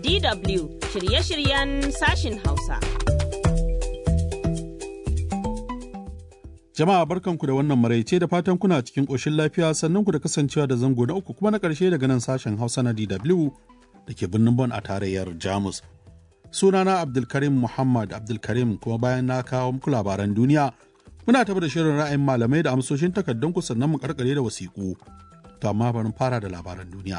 DW shirye-shiryen sashin Hausa. Jama'a barkanku da wannan maraice da fatan kuna cikin ƙoshin lafiya sannan ku da kasancewa da zango na uku kuma na ƙarshe daga nan sashen Hausa na DW da ke birnin Bon a tarayyar Jamus. Sunana Abdulkarim Muhammad Abdulkarim kuma bayan na kawo muku labaran duniya muna tafi da shirin ra'ayin malamai da amsoshin takardun ku sannan mu karkare da wasiƙu. To amma bari fara da labaran duniya.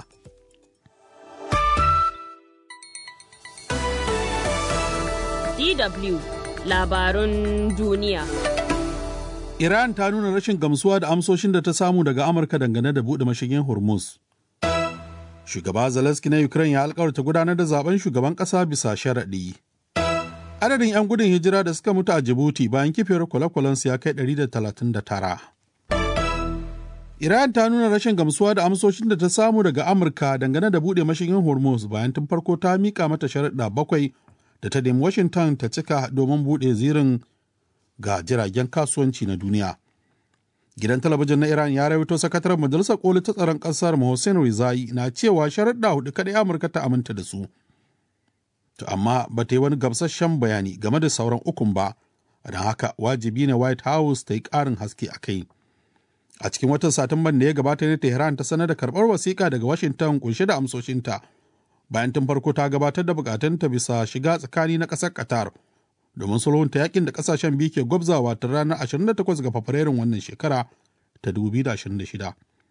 DW labarun duniya. Iran ta nuna rashin gamsuwa da amsoshin da ta samu daga Amurka dangane da buɗe mashigin Hormuz. Shugaba Zelensky na Ukraine ya alkawarta gudanar da zaben shugaban ƙasa bisa sharaɗi. Adadin 'yan gudun hijira da suka mutu a Djibouti bayan kifiyar kwale-kwalensu ya kai 139. Iran ta nuna rashin gamsuwa da amsoshin da ta samu daga Amurka dangane da buɗe mashigin Hormuz bayan tun farko ta mika mata sharaɗa bakwai da ta nemi Washington ta cika domin buɗe zirin ga jiragen kasuwanci na duniya. Gidan talabijin na Iran ya rawaito sakataren majalisar koli ta tsaron ƙasar Hussein Rizai na cewa sharaɗa hudu kaɗai Amurka ta aminta da su. To amma ba ta yi wani gamsasshen bayani game da sauran ukun ba, don haka wajibi ne White House ta yi ƙarin haske a kai. A cikin watan Satumban da ya gabata ne Tehran ta sanar da karɓar wasiƙa daga Washington kunshe da amsoshinta. Bayan tun farko ta gabatar da bukatunta bisa shiga tsakani na ƙasar Qatar. domin sulhunta yakin da kasashen biyu ke gwabzawa ta ranar 28 ga Fabrairun wannan shekara ta 2026.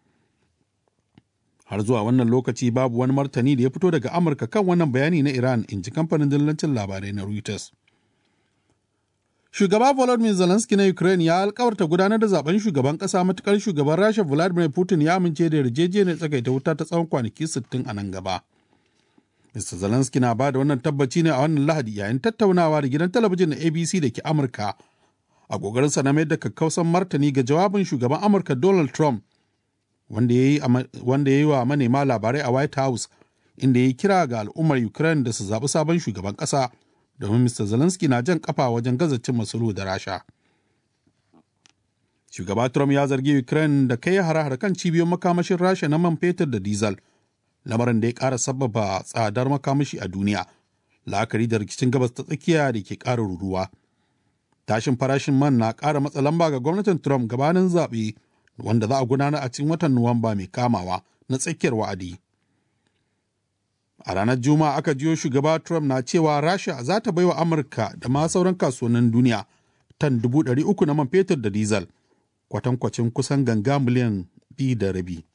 Har zuwa wannan lokaci babu wani martani da ya fito daga Amurka kan wannan bayani na Iran in ji kamfanin dillancin labarai na Reuters. Shugaba Volodymyr Zelensky na Ukraine ya alkawarta gudanar da zaben shugaban kasa matukar shugaban Rasha Vladimir Putin ya amince da yarjejeniyar tsagaita wuta ta tsawon kwanaki 60 a nan gaba. Mr. Zelensky na ba da wannan tabbaci ne a wannan Lahadi yayin tattaunawa da gidan talabijin na ABC da ke Amurka a ƙoƙarinsa na mayar da kakkausan martani ga jawabin shugaban Amurka Donald Trump wanda ya yi wa manema labarai a White House inda ya yi kira ga al'ummar Ukraine da su zaɓi sabon shugaban ƙasa domin Mr. Zelensky na jan kafa wajen gaza cin sulhu da Rasha. Shugaba Trump ya zargi Ukraine da kai hare-hare kan cibiyoyin makamashin Rasha na man fetur da diesel. lamarin da ya ƙara sababa tsadar makamashi a duniya la'akari da rikicin gabas ta tsakiya da ke ƙara ruruwa tashin farashin man na ƙara matsa lamba ga gwamnatin trump gabanin zaɓe wanda za a gudanar a cikin watan nuwamba mai kamawa na tsakiyar wa'adi a ranar juma'a aka jiyo shugaba trump na cewa rasha za ta baiwa amurka da ma sauran kasuwannin duniya tan dubu ɗari uku na man fetur da diesel kwatankwacin kusan ganga miliyan biyu da rabi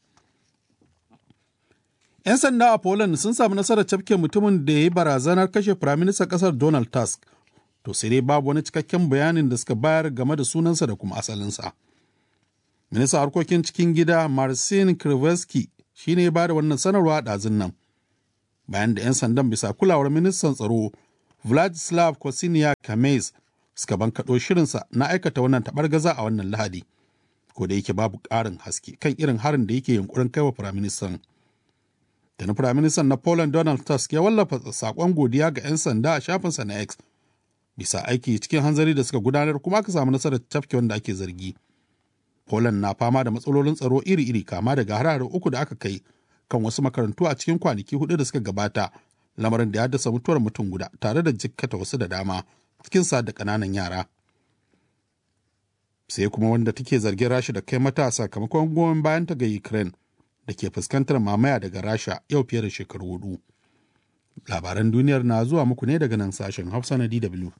'Yan sanda a Poland sun samu nasarar cafke mutumin da ya yi barazanar kashe firaministan ƙasar Donald Tusk. To sai dai babu wani cikakken bayanin da suka bayar game da sunansa da kuma asalinsa. Ministan harkokin cikin gida Marcin Krivetsky shi ne ya ba da wannan sanarwa a ɗazun nan. Bayan da 'yan sandan bisa kulawar ministan tsaro Vladislav Kosiniak Kamez suka bankaɗo shirinsa na aikata wannan gaza a wannan lahadi. Ko da yake babu ƙarin haske kan irin harin da yake yunkurin kai wa firaministan. da na firaministan na Poland Donald Tusk ya wallafa sakon godiya ga 'yan sanda a shafinsa na X bisa aiki cikin hanzari da suka gudanar kuma aka samu nasarar tafke wanda ake zargi. Poland na fama da matsalolin tsaro iri-iri kama daga harare uku da aka kai kan wasu makarantu a cikin kwanaki hudu da suka gabata lamarin da ya haddasa mutuwar mutum guda tare da jikkata wasu da dama cikin sa da ƙananan yara. Sai kuma wanda take zargin rashi da kai mata sakamakon goyon bayan ta ga Ukraine da ke fuskantar mamaya daga rasha yau fiye da shekaru hudu labaran duniyar na zuwa muku ne daga nan sashen hausa na dw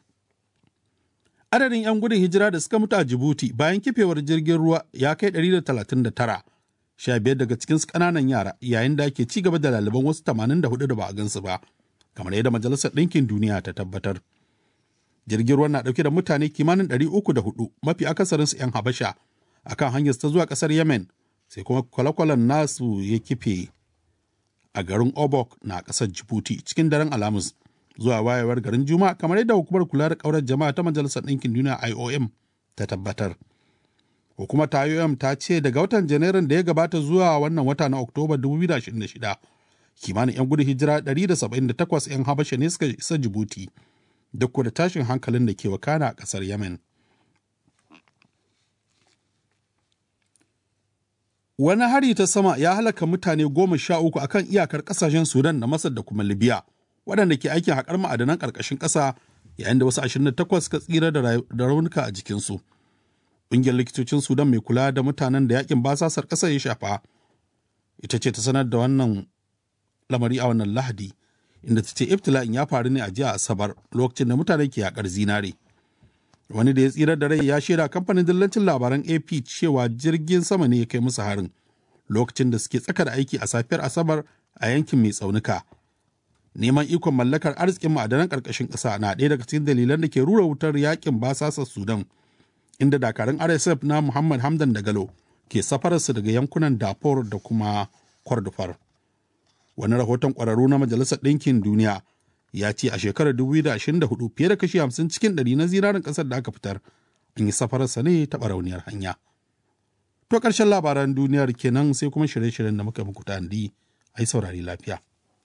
adadin 'yan gudun hijira da suka mutu a jibuti bayan kifewar jirgin ruwa ya kai 139 sha biyar daga cikin ƙananan yara yayin da ake ci gaba da laliban wasu 84 da ba a gansu ba kamar yadda majalisar ɗinkin duniya ta tabbatar jirgin ruwa na ɗauke da mutane kimanin 304 mafi akasarinsu 'yan habasha akan hanyar ta zuwa ƙasar yemen sai kuma kwale-kwalen nasu ya kife a garin obok na ƙasar jibuti cikin daren alhamis zuwa wayewar garin juma'a kamar yadda hukumar kula da ƙaurar jama'a ta majalisar ɗinkin duniya iom ta tabbatar hukumar ta iom ta ce daga watan janairun da ya gabata zuwa wannan wata na oktoba 2026 kimanin 'yan gudun hijira 178 'yan habasha ne suka isa jibuti duk da tashin hankalin da ke wakana a ƙasar yemen Wani hari ta sama ya halaka mutane goma sha uku akan iyakar ƙasashen Sudan da Masar da kuma Libya, waɗanda ke aikin haƙar ma'adanan ƙarƙashin ƙasa yayin da wasu 28 suka tsira da raunuka a jikinsu. Ƙungiyar likitocin Sudan mai kula da mutanen da yakin basasar ƙasar ya shafa, ita ce ta sanar da wannan lamari a wannan Lahadi, inda ta ce ibtila'in ya faru ne a jiya Asabar lokacin da mutane ke yaƙar zinare. wani da ya tsira da rai ya shaida kamfanin dillancin labaran ap cewa jirgin sama ne ya kai musu harin lokacin da suke tsaka da aiki a safiyar asabar a yankin mai tsaunuka neman ikon mallakar arzikin ma'adanan ƙarƙashin ƙasa na ɗaya daga cikin dalilan da ke rura wutar yakin basasa sudan inda dakarun rsf na muhammad hamdan dagalo ke safararsu daga yankunan darfur da kuma kordofar wani rahoton ƙwararru na majalisar ɗinkin duniya ya ce a shekarar 2024 fiye da kashi 50 cikin 100 na zinarin ƙasar da aka fitar an yi safararsa ne ta barauniyar hanya. To ƙarshen labaran duniyar kenan sai kuma shirye-shiryen da muka muku tandi a yi saurari lafiya.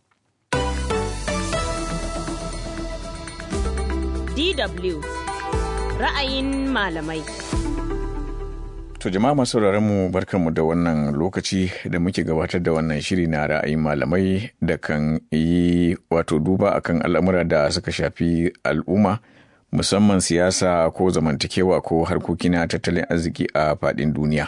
DW ra'ayin malamai. To jama'a masu mu barkanmu da wannan lokaci da muke gabatar da wannan shiri na ra'ayin malamai da kan yi wato duba akan al'amura da suka shafi al'umma musamman siyasa ko zamantakewa ko harkoki na tattalin arziki a faɗin duniya.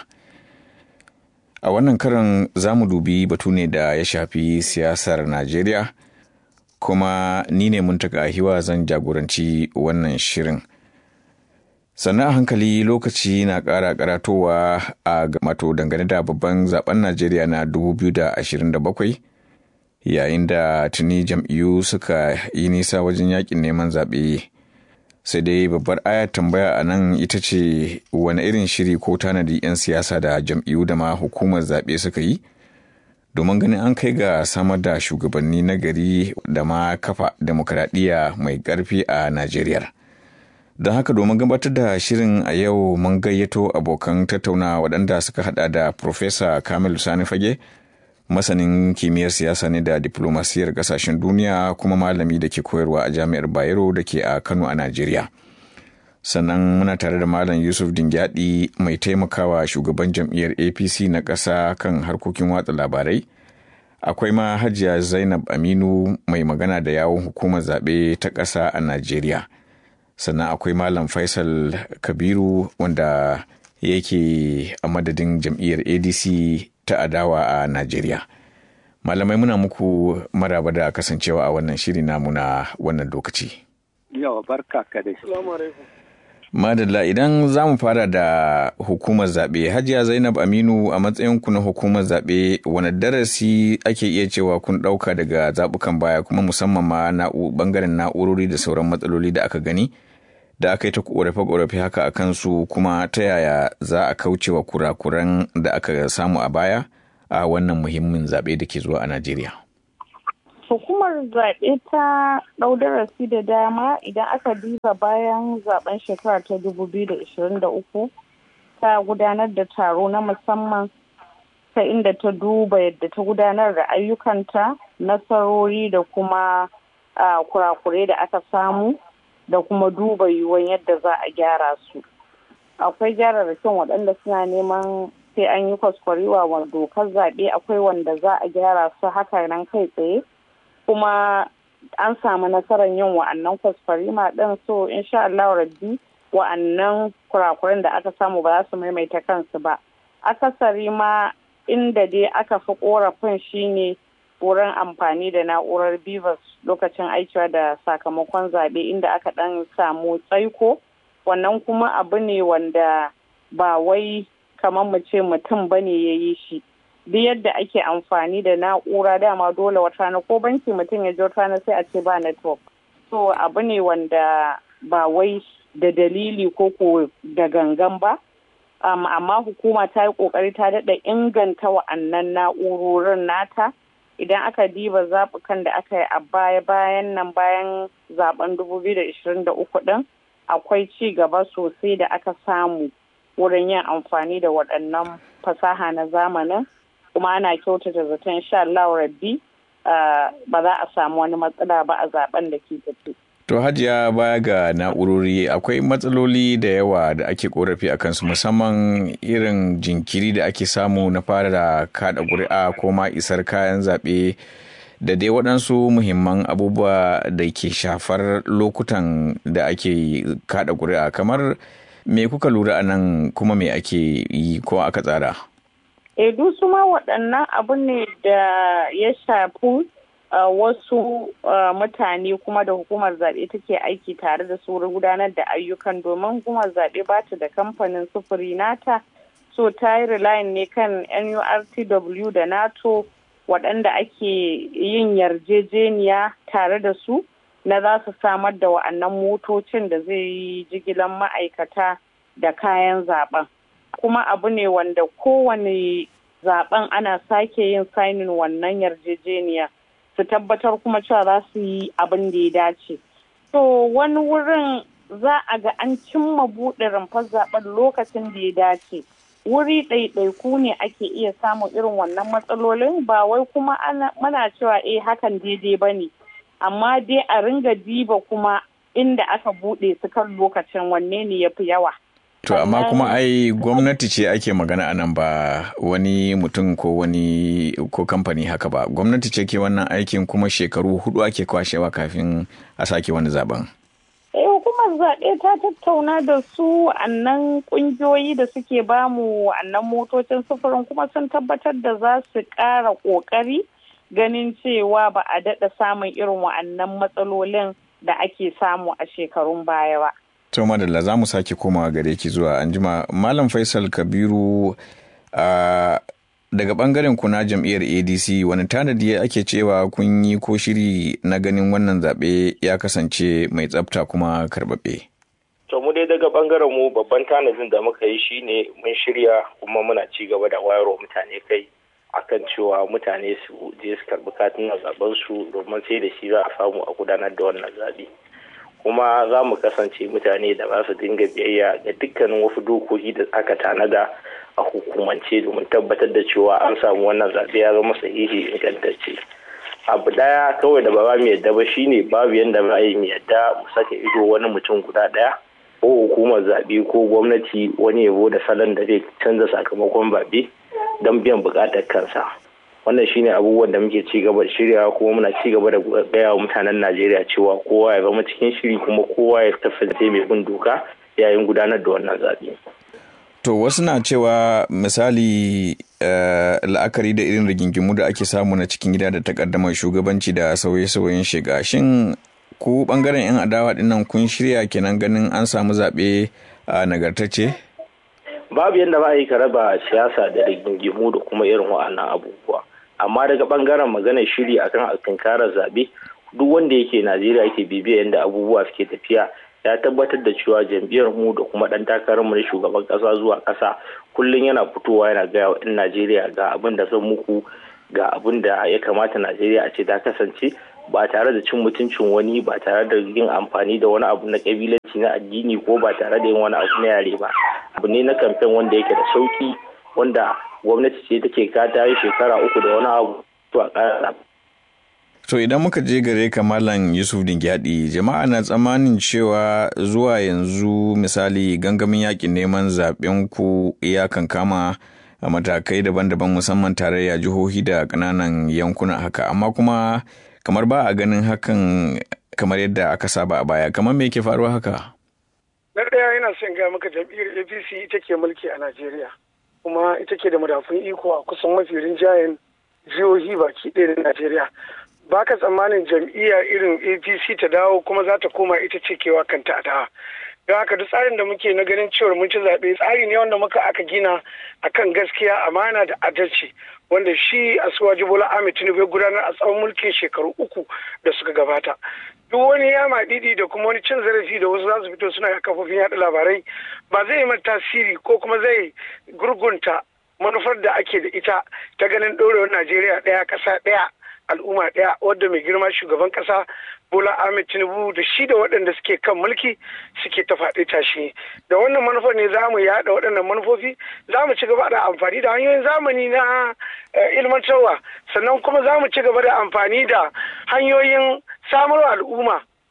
A wannan karan za mu dubi batu ne da ya shafi siyasar Najeriya kuma ni ne mun taka hiwa zan jagoranci wannan shirin. sannan a hankali lokaci na ƙara karatowa a mato dangane da babban zaben najeriya na 2027 yayin da tuni jam'iyyu suka yi nisa wajen yakin neman zaɓe sai dai babbar ayar tambaya a nan ita ce wani irin shiri ko tanadi 'yan siyasa da jam'iyyu da ma hukumar zaɓe suka yi domin ganin an kai ga samar da shugabanni na gari da ma kafa demokradiyya mai ƙarfi a najeriya don haka domin gabatar da shirin a yau mun gayyato abokan tattauna waɗanda suka hada da Profesa Kamilu Sani Fage, masanin kimiyyar siyasa ne da diplomasiyar ƙasashen duniya kuma malami da ke koyarwa a jami'ar Bayero da ke a Kano a Najeriya. Sannan muna tare da Malam Yusuf Dingyadi mai taimakawa shugaban jam'iyyar APC na ƙasa kan harkokin watsa labarai. Akwai ma Hajiya Zainab Aminu mai magana da yawon hukumar zaɓe ta ƙasa a Najeriya. sannan akwai malam faisal kabiru wanda yake a madadin jam'iyyar adc ta adawa a najeriya malamai muna muku maraba da kasancewa a wannan shiri namu na wannan lokaci yawa barka ka da madalla idan za mu fara da hukumar zaɓe hajiya zainab aminu a matsayinku na hukumar zaɓe wani darasi ake iya cewa kun ɗauka daga zaɓukan baya kuma musamman ma na ɓangaren na'urori da sauran matsaloli da aka gani da aka yi ta ƙorafe-ƙorafe haka a kansu kuma ta yaya za a kauce wa kurakuran da aka samu a baya a wannan muhimmin zaɓe da ke zuwa a najeriya hukumar zaɓe ta ɗau darasi da dama idan aka diba bayan zaben shekara ta 2023 ta gudanar da taro na musamman ta inda ta duba yadda ta gudanar da ayyukanta nasarori da kuma kurakurai da aka samu da kuma duba yiwuwan yadda za a gyara su akwai gyararrakin waɗanda suna neman sai an yi kwaskwarewa wa dokar zaɓe akwai wanda za a gyara su haka nan kai tsaye kuma an samu nasarar yin wa'annan kwaskwarima ɗin so insha Allah rabbi wa'annan kurakuran da aka samu ba za su maimaita kansu ba akasari ma inda dai aka fi korafin shine wurin amfani da na'urar bivas lokacin aikiwa da sakamakon zaɓe inda aka ɗan samu tsaiko wannan kuma abu ne wanda ba wai kamar mu ce mutum bane ya yi shi duk yadda ake amfani da na'ura dama dole wata rana ko banki mutum ya je wata rana sai a ce ba network so abu ne wanda ba wai da dalili ko ko da gangan ba um, amma hukuma ta yi kokari ta daɗa inganta wa'annan na'urorin nata idan aka diba zaɓukan da aka yi a baya bayan nan bayan zaben 2023 ɗin akwai ci gaba sosai da aka samu wurin yin amfani da waɗannan fasaha na zamanin kuma ana kyautata zaton sha Allah rabbi ba za a samu wani matsala ba a zaben da ke tafi. To hajiya baya ga na'urori akwai matsaloli da yawa da ake korafi a kansu musamman irin jinkiri da ake samu na fara da kada ƙuri'a ko ma isar kayan zaɓe da dai waɗansu muhimman abubuwa da ke shafar lokutan da ake kada ƙuri'a kamar me kuka lura a nan kuma me ake yi ko aka tsara? E su ma waɗannan abu ne da ya shafi Uh, wasu uh, mutane kuma da hukumar zaɓe take aiki tare da su gudanar da ayyukan domin hukumar zaɓe ba ta da kamfanin sufuri nata so ta yi relying ne kan nurtw da nato waɗanda ake yin yarjejeniya tare da su na za su samar da wa'annan motocin da zai yi jigilan ma'aikata da kayan zaben kuma abu ne wanda kowane zaben ana sake yin sainin wannan yarjejeniya su tabbatar kuma cewa za su yi abin da ya dace. To wani wurin za a ga an cimma buɗe rumfar zaben lokacin da ya dace. Wuri ɗaiɗaiku ne ake iya samun irin wannan matsalolin ba wai kuma muna cewa eh hakan daidai ba ne. Amma dai a ringa diba kuma inda aka buɗe su kan lokacin wanne ne ya fi yawa. To amma kuma ai gwamnati ce ake magana anan ba wani mutum ko wani ko kamfani haka ba. Gwamnati ce ke wannan aikin kuma shekaru hudu ake kwashewa kafin a sake wani zaben. Eh hukumar zaɓe ta tattauna da su annan ƙungiyoyi da suke bamu annan motocin sufurin kuma sun tabbatar da za su ƙara ƙoƙari ganin cewa ba a daɗa samun irin wa'annan matsalolin da ake samu a shekarun baya ba. to madalla za mu sake komawa gare ki zuwa anjima malam faisal kabiru a daga bangaren ku na jam'iyyar adc wani tanadi ake cewa kun yi ko shiri na ganin wannan zaɓe ya kasance mai tsafta kuma karɓaɓɓe. to mu dai daga bangaren mu babban tanadin da muka yi shine mun shirya kuma muna ci gaba da wayarwa mutane kai akan cewa mutane su je su karɓi katunan zaben su domin sai da shi za a samu a gudanar da wannan zaɓe. kuma za mu kasance mutane da ba su dinga biyayya ga dukkanin wasu dokoki da aka tanada a hukumance domin tabbatar da cewa an samu wannan zaɓe ya zama sahihi ingantacce abu daya kawai da ba mu yadda ba shine babu yadda ba yi mu yadda mu saka ido wani mutum guda daya ko hukumar zaɓe ko gwamnati wani yabo da salon da zai canza sakamakon zaɓe don biyan buƙatar kansa wannan shine abubuwan da muke ci gaba da shirya kuma muna ci gaba da gaya wa mutanen Najeriya cewa kowa ya zama cikin shiri kuma kowa ya kasance mai bin doka yayin gudanar da wannan zaɓe. To wasu na cewa misali la'akari da irin rigingimu da ake samu na cikin gida da takaddamar shugabanci da sauye-sauyen shiga shin ku bangaren 'yan adawa dinnan kun shirya kenan ganin an samu zaɓe a nagartacce? Babu yadda ba a yi ka raba siyasa da rigingimu da kuma irin wa'annan abubuwa. amma daga bangaren maganar shiri akan alkankarar zaɓe duk wanda yake najeriya yake bibiya yadda abubuwa suke tafiya ya tabbatar da cewa jam'iyyar mu da kuma ɗan takarar mu na shugaban ƙasa zuwa ƙasa kullum yana fitowa yana gaya wa 'yan najeriya ga abin da zan muku ga abin da ya kamata najeriya a ce ta kasance ba tare da cin mutuncin wani ba tare da yin amfani da wani abu na kabilanci na addini ko ba tare da yin wani abu na yare ba abu ne na kamfen wanda yake da sauki wanda gwamnati ce take kata yi shekara uku da wani abu to a ƙara To idan muka je gare ka Malam Yusuf Dingyadi, jama'a na tsammanin cewa zuwa yanzu misali gangamin yakin neman zaben ku ya kama a matakai daban-daban musamman tarayya jihohi da ƙananan yankuna haka amma kuma kamar ba a ganin hakan kamar yadda aka saba a baya kamar me ke faruwa haka? Na ɗaya yana son ga maka jam'iyyar APC ita ke mulki a Najeriya. kuma ita ke da madafun iko a kusan mafi rinjayen jihohi baki ɗaya na Najeriya. Ba ka tsammanin jam'iyya irin APC ta dawo kuma za ta koma ita ce kewa kanta a dawa. Don haka duk tsarin da muke na ganin cewar mun ci zaɓe tsari ne wanda muka aka gina akan gaskiya amana da adalci wanda shi Asuwaji Bola Ahmed Tinubu ya gudanar a tsawon mulkin shekaru uku da suka gabata. duk wani yama didi da kuma wani cin zarafi da wasu za su fito suna kafofin yaɗa labarai ba zai yi tasiri ko kuma zai gurgunta manufar da ake da ita ta ganin ɗorewar najeriya ɗaya ƙasa ɗaya al'umma ɗaya wadda mai girma shugaban ƙasa bola ahmed tinubu da shi da waɗanda suke kan mulki suke ta faɗi tashi da wannan manufar ne za mu yaɗa waɗannan manufofi za mu ci gaba da amfani da hanyoyin zamani na ilmantarwa sannan kuma za mu ci gaba da amfani da hanyoyin samarwa al'umma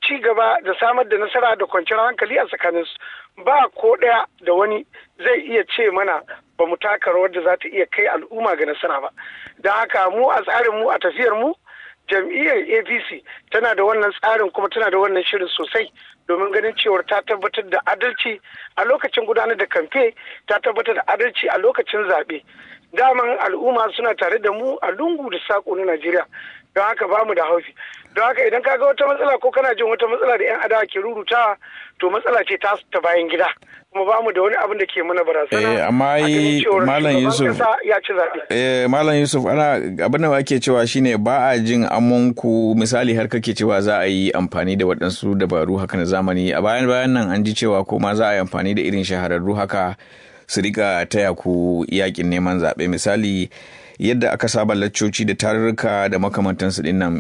ci gaba da samar da nasara da kwanciyar hankali a tsakaninsu ba ko ɗaya da wani zai iya ce mana ba mu taka rawar da za ta iya kai al'umma ga nasara ba don haka mu a tsarin mu a tafiyar mu jam'iyyar apc tana da wannan tsarin kuma tana da wannan shirin sosai domin ganin cewar ta tabbatar da adalci a lokacin gudanar da kamfe ta tabbatar da adalci a lokacin zaɓe daman al'umma suna tare da mu a lungu da saƙo na najeriya don haka ba mu da haufi don haka idan kaga wata matsala ko kana jin wata matsala da 'yan adawa ke rurutawa to matsala ce ta ta bayan gida kuma ba mu da wani abin da ke mana barazana Eh, amma yi Malam Yusuf ya ci zaɓe eh, Malam Yusuf ana abin da ake cewa shine ba a jin amonku misali har kake cewa za a yi amfani da waɗansu dabaru haka na zamani a bayan bayan nan an ji cewa ko ma za a yi amfani da irin shahararru haka su rika taya ku yakin neman zaɓe misali yadda aka saba laccoci da tarurruka da makamantansu din nan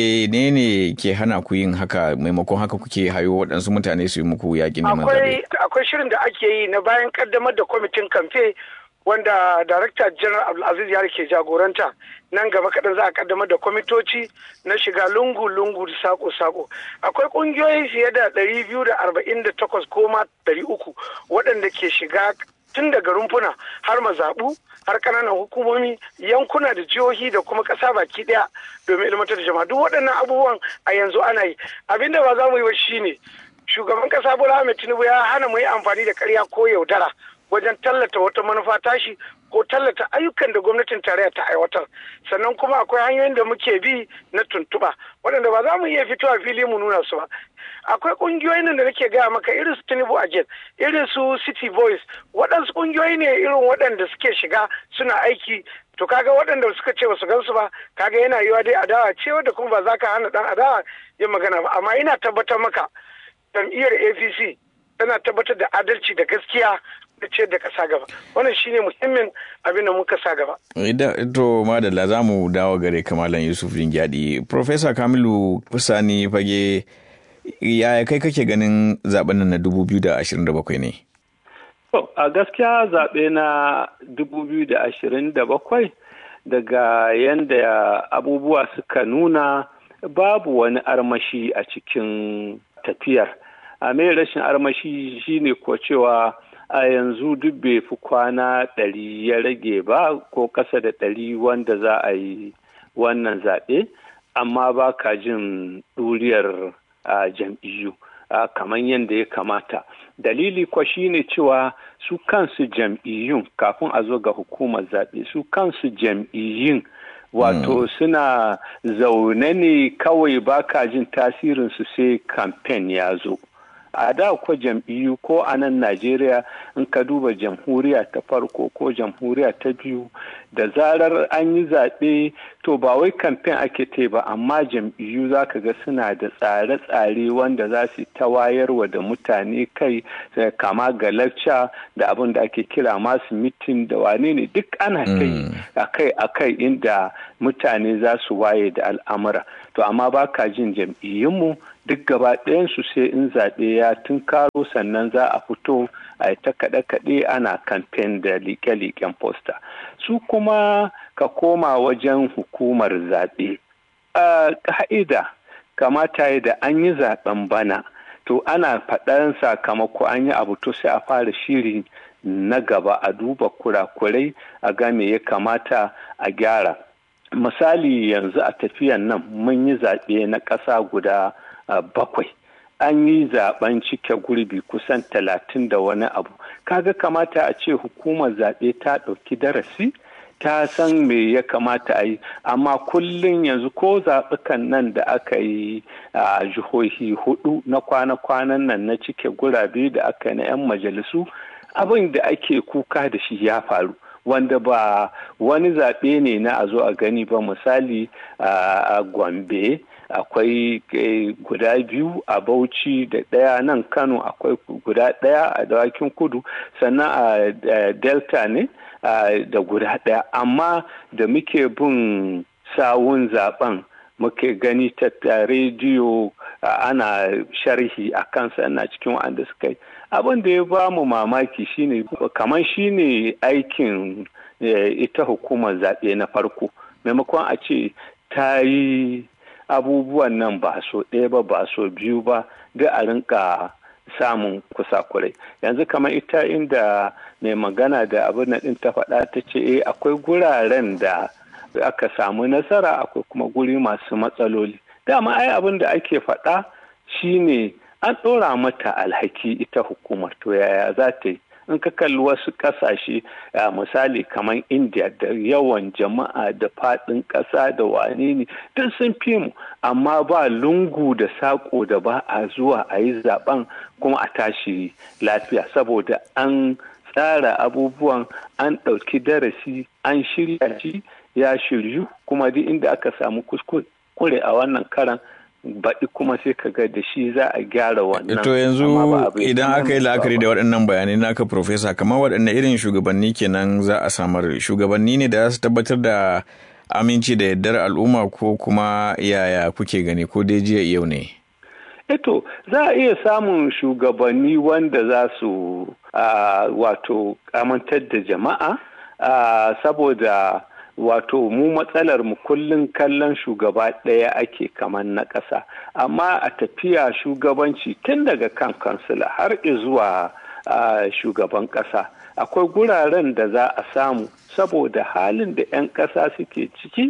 menene ke hana ku yin haka maimakon haka kuke hayo waɗansu mutane su yi muku yakin neman zaɓe akwai akwai shirin da ake yi na bayan kaddamar da kwamitin kamfe wanda Darakta General Abdulaziz Yari ke jagoranta nan gaba kaɗan za a kaddamar da kwamitoci na shiga lungu-lungu da sako-sako. Akwai ƙungiyoyi fiye da ɗari biyu da arba'in da takwas ko ma ɗari uku waɗanda ke shiga tun daga rumfuna har mazaɓu har ƙananan hukumomi yankuna da jihohi da kuma ƙasa baki ɗaya domin ilmantar da jama'a duk waɗannan abubuwan a yanzu ana yi abinda ba za mu yi ba shine shugaban ƙasa Bola Ahmed Tinubu ya hana mu yi amfani da ƙarya ko yaudara wajen tallata wata manufa tashi ko tallata ayyukan da gwamnatin tarayya ta aiwatar sannan kuma akwai hanyoyin da muke bi na tuntuɓa waɗanda ba za mu iya fitowa fili mu nuna su ba akwai ƙungiyoyin da nake gaya maka irin su tinubu agent irin su city boys waɗansu ƙungiyoyi ne irin waɗanda suke shiga suna aiki to kaga waɗanda suka ce ba su gansu ba kaga yana yiwa dai adawa ce wadda kuma ba za ka hana ɗan adawa yin magana ba amma ina tabbatar maka jam'iyyar apc tana tabbatar da adalci da gaskiya da ce da kasa gaba wannan shine muhimmin abin da muka sa gaba Idan to madalla za mu dawo gare kamalan Yusuf Ringyadi. Profesa Kamilu Fusani fage yaya kai kake ganin zaben nan na 2027 ne? To, a gaskiya zaɓe na 2027 daga yadda abubuwa suka nuna babu wani armashi a cikin tafiyar. A mai rashin armashi shine ko cewa a yanzu duk bai fi kwana ɗari ya rage ba ko ƙasa da ɗari wanda za a yi wannan zaɓe, amma ba ka jin ɗuriyar jam'iyyu. Uh, kamar yadda ya kamata dalili kwa shine cewa su kansu jam'iyyun kafin a zo ga hukumar zaɓe su kansu jam'iyyun wato mm. suna zaune ne kawai baka jin tasirinsu sai kamfen ya zo a da ko jam'iyyu ko a nan najeriya in ka duba jamhuriya ta farko ko jamhuriya ta biyu da zarar an yi zaɓe to ba wai kamfen ake te ba amma jam'iyyu za ka ga suna da tsare-tsare wanda za su ta wayarwa da mutane kai kama ga lacca da abin da ake kira masu mitin da wane ne duk ana kai akai akai inda mutane za su waye da al'amura to amma ba ka jin jam'iyyunmu duk gaba ɗayansu sai in zaɓe ya tunkaro sannan za a fito a ta kaɗe-kaɗe ana kamfen da liƙe-liƙen posta su kuma ka koma wajen hukumar zaɓe a ƙa'ida kamata ya da an yi zaɓen bana to ana faɗan sakamako an yi abu to sai a fara shiri na gaba a duba kurakurai a ga me ya kamata a gyara misali yanzu a tafiyan nan mun yi zaɓe na ƙasa guda Uh, bakwai an yi zaben cike gurbi kusan talatin da wani abu kaga kamata a ce hukumar zaɓe ta ɗauki darasi ta san me ya kamata a yi amma kullum yanzu ko zaɓukan nan da aka yi a uh, jihohi hudu na kwana-kwanan nan na cike gurabe da aka yi na 'yan majalisu abin da ake kuka da shi ya faru wanda ba wani zaɓe ne na a zo a gani ba misali a uh, gombe akwai guda biyu a bauchi da ɗaya nan kano akwai guda ɗaya a dawakin kudu sannan a delta ne da guda ɗaya amma da muke bin sawun zaben muke gani ta rediyo ana sharhi a kansa na cikin wanda suka yi abin da ya ba mu mamaki shine kamar shine aikin ita hukumar zaɓe na farko maimakon a ce ta yi abubuwan nan ba so ɗaya ba ba so biyu ba duk a rinka samun kusakurai yanzu kamar ita inda mai magana da abin na ɗin ta faɗa ta ce eh akwai guraren da aka samu nasara akwai kuma guri masu matsaloli dama ai abin da ake faɗa shine an ɗora mata alhaki ita hukumar to yaya za ta yi in ka kalli wasu ƙasashe misali kamar india da yawan jama'a da faɗin ƙasa da wane ne duk sun fi mu amma ba lungu da saƙo da ba a zuwa a yi zaben kuma a tashi lafiya saboda an tsara abubuwan an ɗauki darasi an shirya shi ya shiryu kuma duk inda aka samu kuskure a wannan karan baɗi kuma sai ka ga da shi za a gyara wannan. To yanzu idan aka yi la'akari da waɗannan bayanai naka Profesa, kamar waɗanne irin shugabanni kenan za a samar shugabanni ne da za su tabbatar da aminci da yardar al'umma ko kuma yaya kuke gani ko dai jiya yau ne? Eto za a iya samun shugabanni wanda za su wato amintar da jama'a saboda wato mu matsalar mu kullum kallon shugaba ɗaya ake kamar na ƙasa amma a tafiya shugabanci tun daga kan kansila har zuwa shugaban ƙasa akwai guraren da za a samu saboda halin da 'yan ƙasa suke ciki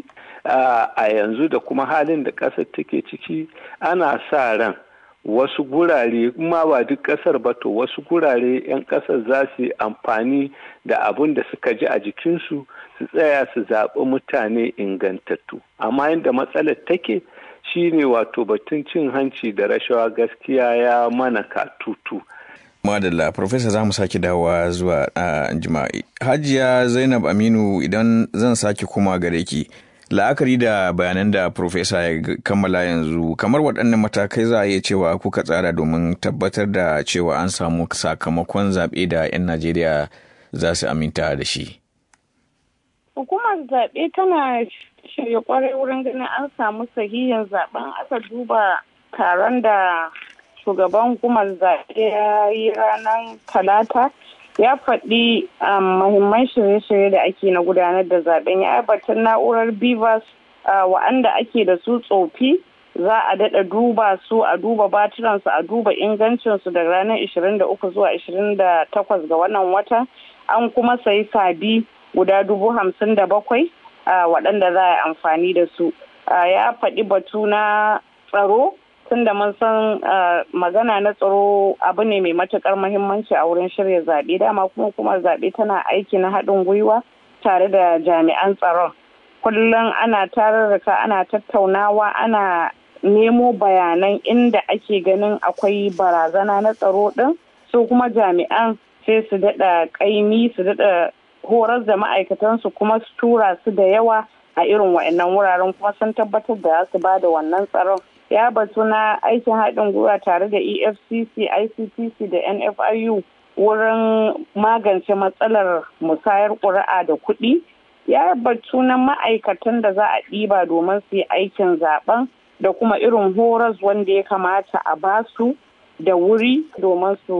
a yanzu da kuma halin da ƙasar take ciki ana sa ran wasu gurare ma ba duk kasar ba to wasu gurare 'yan kasar za su yi amfani da abin da suka ji a jikinsu su tsaya su zaɓi mutane ingantattu amma yadda matsalar take shine wato batun cin hanci da rashawa gaskiya ya mana katutu madalla profesa za mu sake dawowa zuwa jima'i hajiya zainab aminu idan zan sake kuma gare ki la'akari da bayanan da profesa ya kammala yanzu kamar waɗannan matakai za a iya cewa kuka tsara domin tabbatar da cewa an samu sakamakon zaɓe da 'yan najeriya za su aminta da shi hukumar zaɓe tana shirya kwarai wurin ganin an samu sahihin zaben aka duba taron da shugaban hukumar zaɓe ya yi ranar talata ya faɗi mahimman shirye-shirye da ake na gudanar da zaben ya aibatar na'urar bivas wa'anda ake da su tsofi za a daɗa duba su a duba batiransu a duba ingancinsu daga ranar 23 zuwa 28 ga wannan watan an kuma sayi sabi guda dubu hamsin da bakwai waɗanda za a yi amfani da su ya faɗi batu na tsaro tunda mun san magana na tsaro abu ne mai matukar muhimmanci a wurin shirya zaɓe dama kuma kuma zaɓe tana aiki na haɗin gwiwa tare da jami'an tsaron kullum ana tararraka ana tattaunawa ana nemo bayanan inda ake ganin akwai barazana na tsaro ɗin su kuma jami'an sai su daɗa ƙaimi su daɗa horar da ma'aikatansu kuma su tura su da yawa a irin wa'annan wuraren kuma sun tabbatar da su ba da wannan tsaron ya batu na aikin haɗin gwiwa tare da efcc ictc da nfiu wurin magance matsalar musayar ƙuri'a da kuɗi ya batu na ma'aikatan da za a ɗiba domin su yi aikin zaben da kuma irin horas wanda ya kamata a basu da wuri domin su